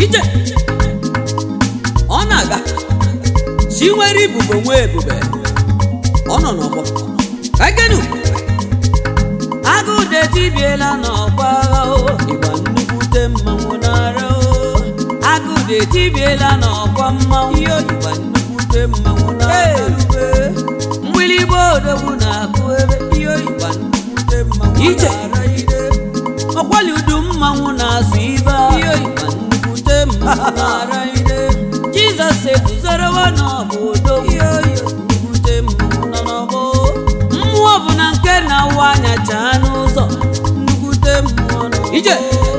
ije ọ na-aga chi nwere ibubo nwee ebube ọ nọ n'ọgbọ ka genu agụụ detibiela n'ọgba agha o ịgba nnukwute mmanwụ n'ara o agụụ detibiela n'ọgba mmanwụ ihe ịgba nnukwute mmanwụ n'ara ube mgbịlịgba odogwu na-akụ ebe ihe ịgba nnukwute mmanwụ Ije. n'ara ide ọkwali udu mmanwụ na-asụ ibe ihe ịgba nnukwute mmanwụ n'ara ide jizọs eguzorowo n'ọbụ odogwu ihe nnukwute mmanwụ nọ n'ọgbọ mmụọ bụ na nke na-awa anya chaa n'ụzọ nnukwute mmụọ nọ Ije.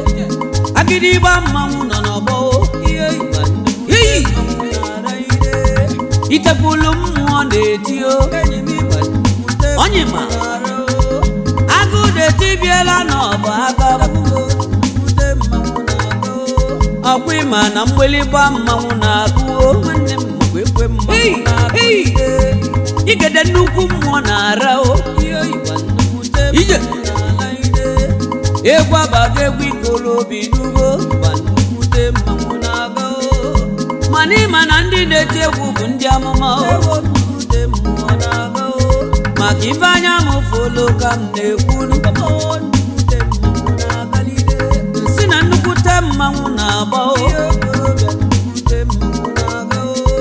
agịdịgba mmanwụ nọ n'ọgbọ ihe ịgba nnukwute Iyi. mmanwụ n'ara ide itepụlụ mmụọ na-eti o enyi m ịgba nnukwute Onye ma. mmanwụ n'ara o agụ detibiela n'ọbụ aka nnukwute mmanwụ na-aga o ọkwa ịma na mgbịlịgba mmanwụ na-akụ o nwanne m makwa ekwe mmanwụ Ei, na-akụ ei. ide igede nnukwu mmụọ na-ara o ihe ịgba nnukwute Ije. mmanwụ n'ala ide egwu abaga egwu ikolobi n'ugbo gba nnukwute mmanwụ na-aga o mana ịma na ndị na-eti egwu bụ ndị amụma o nnukwute mmụọ na-aga o maka ife anya m folo ka m na-ekwuru nnukwute mmanwụ na-agalide si na nnukwute mmanwụ na-agba o nnukwute mmanwụ na-aga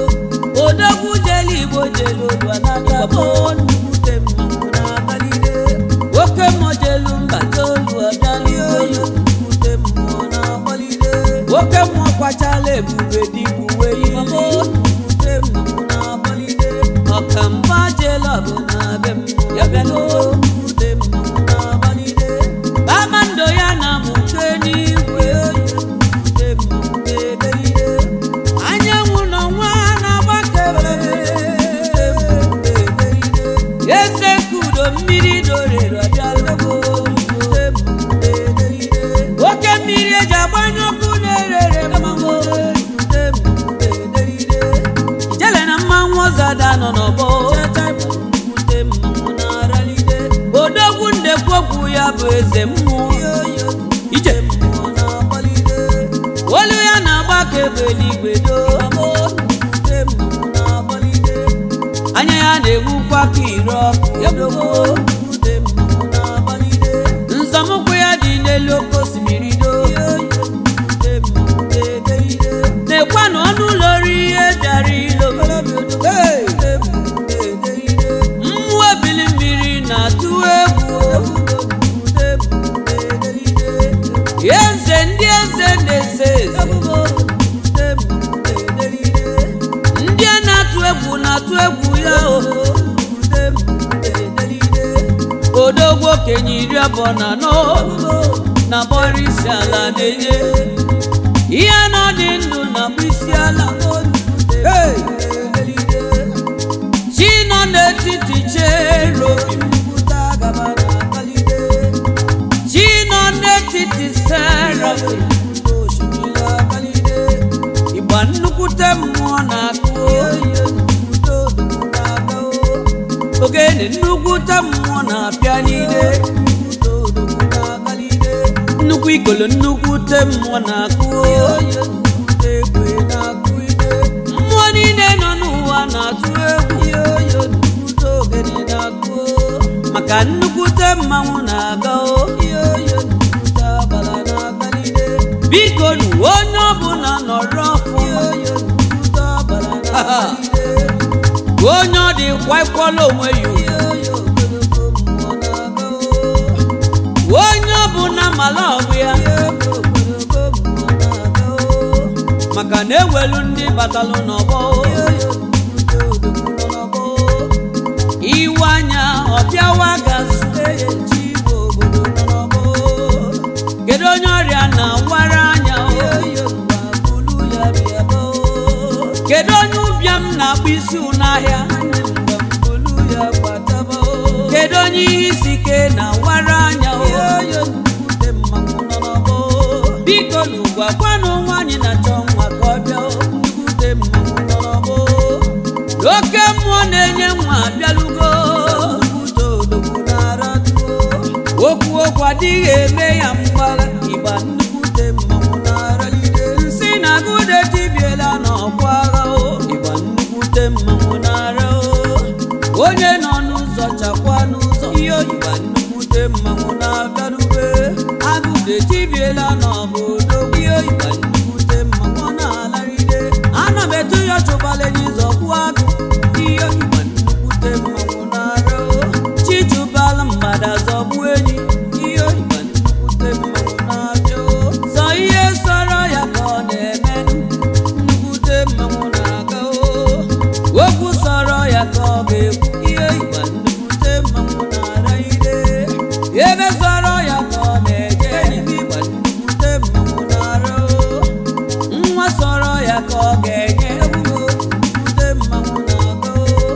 o odogwu jelu igbo jelu odua n'aka o nnukwute mmanwụ na-agalide oke mmụọ jelu mba tolu ọbịalio nnukwute mmụọ na-agbalide oke mmụọ kwachala ebube dịka uwe ihe nnukwute mmụọ na-agbalide ọkamgba jelu ọbụ na be mmụọ ya bịaluo nnukwute mmụọ na-agbalide kpakpando ya na mụke n'igwe nnukwute mmụọ na-edelide anyanwụ n'ọnwa na-agbakebe nnukwute mmụọ na-edelide eze kudo mmiri dorere ọbịalego nnukwute mmụọ na-edelide oke mmiri eji agbanye ọkụ na-erere mmanwụ nnukwute mmụọ na-edelide ijele na mmanwụ ọzada nọ n'ọgbọ nnukwute mmanwụ na-aralide odogwu ndekwokwu ya bụ eze mmụọ ije mmụọ na-agbalide olu ya na-agba ka ebe eluigwe doo nnukwute mmụọ na-agbalide anya ya na-enwukwa ka ire ọkụ odogwu nnukwute mmụọ na-agbalide nzọmụkwụ ya dị n'elu oke osimiri doo nnukwute mmụọ na-edelide na-ekwa na ọnụ ụlọ ori ihe bịara ilo Hey! mmụọ ebili mmiri na-atụ egwu eze ndị eze na-eze eze ndị a na-atụ egwu na-atụ egwu ya o odogwu okenye iri abụọ na anọ na bọrọ isi ala na-enye ihe na ọ dị ndụ na bụ isi ala Hey! chi nọ n'etiti cherobi chi nọ n'etiti serafim ịgba nnukwute mmụọ na-akụ ogene nnukwute mmụọ na-apịa n'ide nnukwu ikolo nnukwute mmụọ na-akụ mmụọ niile nọ n'ụwa na-atụ egwu maka nnukwute mmanwụ na-aga o biko nu onye ọbụla nọrọ ọfụma onye ọ dị kwaikwala onwe ya ugwu. onye ọbụla mala ọgụ ya maka na ewelu ndị batalụ n'ọgbọ iwe anya ọbịawa gazi kedu onye ọrịa na-awara anya o? kedu onye ụbịam na-akpụ isi n'ahịa kedu onye ihe isi ike na-awara anya o? biko n'ugwu gwanụ nwaanyị na-achọ nwa ka ọ bịa o. oke mmụọ na-enye nwa abịalugo okwu okwu adịghị eme ya mgbagha ịgba nnukwute mmanwụ na-aralide nsị na etibiela n'obodo ihe ịgba nnukwute mmanwụ ọ na-alaride ana m etu ya chụbala enyi zọgbu agụ ihe ịgba nnukwute mmanwụ na-ara chijubala mgbada zọgbu enyi ihe ịgba nnukwute mmanwụ na-abịa sọ ihe sọrọ ya ka ọ na-eme nnukwute mmanwụ na-aga okwu sọrọ ya ka ọ ga-ekwu ihe ịgba nnukwute mmanwụ na-ara ide ebe sọrọ ya ka ọ na-eje ịgba nnukwute mmanwụ na-ara nwa sọrọ ya ka ọ ga-enye ebubo nnukwute mmanwụ na-aga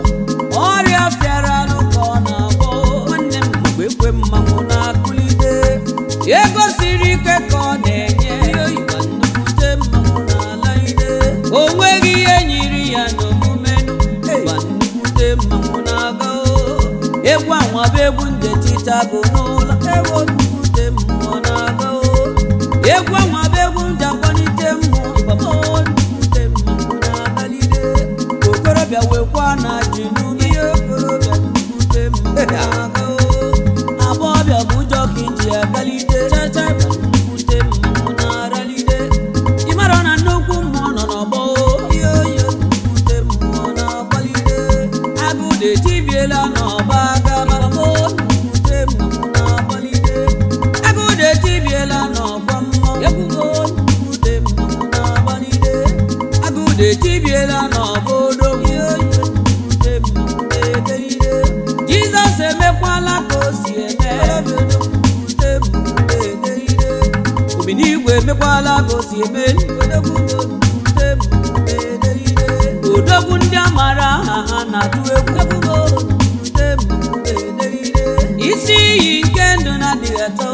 ọrịa fịara anụ ka ọ na-agwọ nwanne m mgbe ekwe mmanwụ na-akụlite ego siri ike ka ọ na-enye ịgba nnukwute mmanwụ na-ala ide o nweghị ihe nyiri ya n'omume ịgba nnukwute mmanwụ na-aga egwu anwa bụ egwu nde tita bụ n'ụlọ egwu nnukwute mmụọ na-aga egwu anwa bụ egwu nde akpọlite mmụọ ịgbamo nnukwute mmanwụ na-agalide okorobịa wekwa na ji n'ume ihe okorobịa nnukwute mmụọ na-aga agbọghọbịa bụ ụjọ ka iji agalide chacha ịgba nnukwute mmụọ na-aralide ịmara na nnukwu mmụọ nọ n'ọgbọ ihe oyi nnukwute mmụọ na-akwalide agụụ etibiela n'ọba gaba nnukwute mmụọ na-akwalide agụụ etibiela n'ọgba mmụọ ebubo nnukwute mmụọ na-agbalide agụụ etibiela n'ọba odogwu ihe oyi nnukwute mmụọ na-edelide jizọs emekwala ka o si eme nnukwute mmụọ na-edelide ominigwe emekwala ka o si eme nnukwute mmụọ na-edelide odogwu ndị amara aha ha na-atụ egwu nnukwute mmụọ na-edelide isi iyi nke ndụ na-adịghị atọ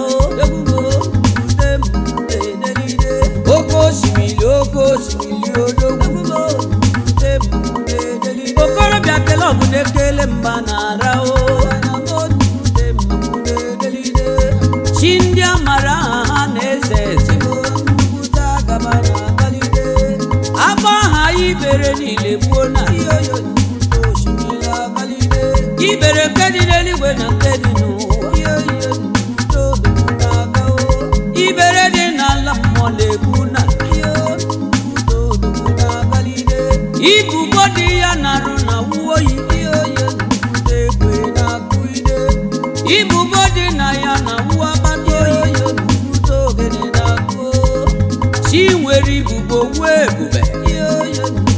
nnukwute mmụọ na-edelide oke osimiri oke osimiri odogwu nnukwute mmụọ na-edelide okorobịa kele ọgụ na-ekele mba na-ara o nnukwute mmụọ na-edelide chi ndị amara aha ha na-eze eze nnukwute agaba na-agalide agba aha ibere niile gbuo na iyoyo nnukwute osimiri agalide ibere nke dị n'eluigwe na nke dị n'ụwa iyoyo nnukwute odogwu na-aga o ibere dị n'ala mmụọ na-egbu na iyo nnukwute odogwu na-agalide ibubo dị ya na-arụ na wuo yi iyoyo nnukwute ekwe na-akụ ide ibubo dị na ya na wuo agbata oyi nnukwute ogene na-akụ chi nwere ibubo nwee ebube iyoyo nnukwute